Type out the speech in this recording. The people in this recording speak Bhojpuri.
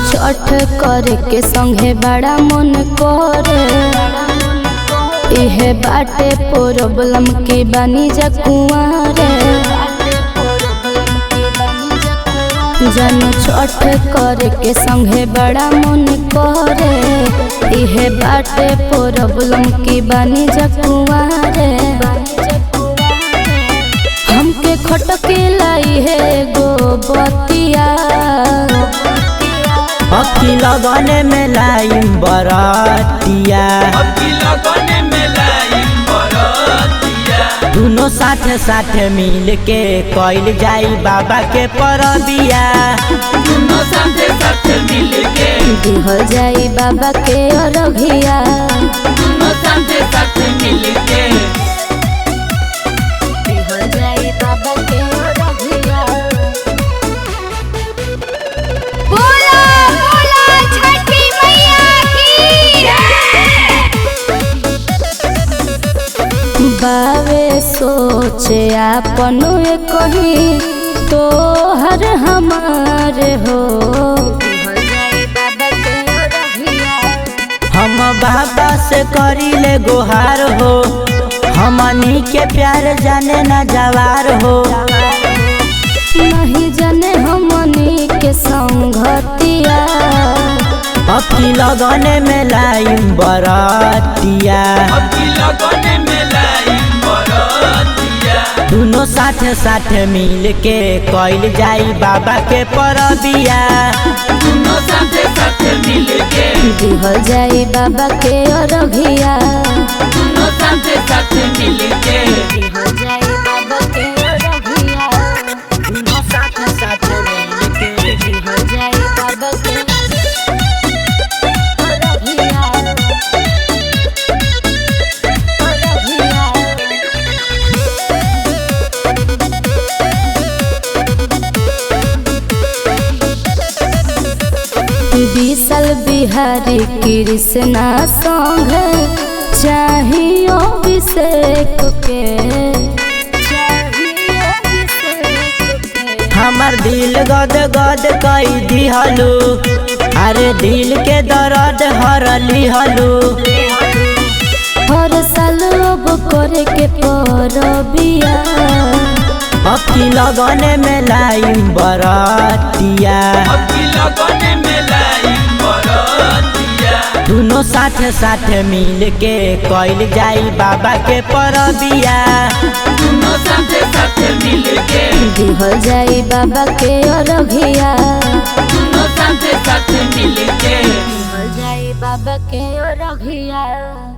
छठ करे के संगे बड़ा मन करे इहे बाटे प्रॉब्लम के बानी जा कुंवारे जन छठ करे के संगे बड़ा मन करे इहे बाटे प्रॉब्लम के बानी जा कुंवारे हमके खटके लाई है गो बतिया अक्की लगने में लाइम बरतिया अबकी लगने में लाइन बरतिया दोनों साथे साथे मिल के कइल जाई बाबा के परबिया दोनों साथे साथे मिल के दिहल जाई बाबा के अरघिया दोनों साथे साथे मिल के दिहल जाई बाबा के अरघिया बोला बोला छठी मैया की बावे सोचे आपन कही तो हर हमार हो दिहल जाई बाबा के अरघिया हम बाबा से करिले गुहार हो हमनी के प्यार जाने न जवार हो नहीं जाने हमनी के संगतिया अक्की लगने में लाइम बरतिया अबकी लगने में लाइन बरतिया दोनों साथे साथे मिल के कइल जाई बाबा के परबिया दोनों साथे साथे मिल के दिहल जाई बाबा के अरघिया दोनों साथे साथे मिल के दिहल जाई बाबा के अरघिया दोनों साथे साथे मिल के दिहल जाई बाबा के अरघिया विशाल बिहारी कृष्णा संग चाहिए अभिषेक के चाहिए अभिषेक के हमर दिल गद गद कई दिहलू अरे दिल के दर्द हर लिहलू हर साल अब करे के परबिया अक्की लगने में लाइम बरतिया अबकी लगने में लाइन बरतिया दोनों साथे साथे मिल के कइल जाई बाबा के परबिया दोनों साथे साथे मिल के दिहल जाई बाबा के अरघिया दोनों साथे साथे मिल के दिहल जाई बाबा के अरघिया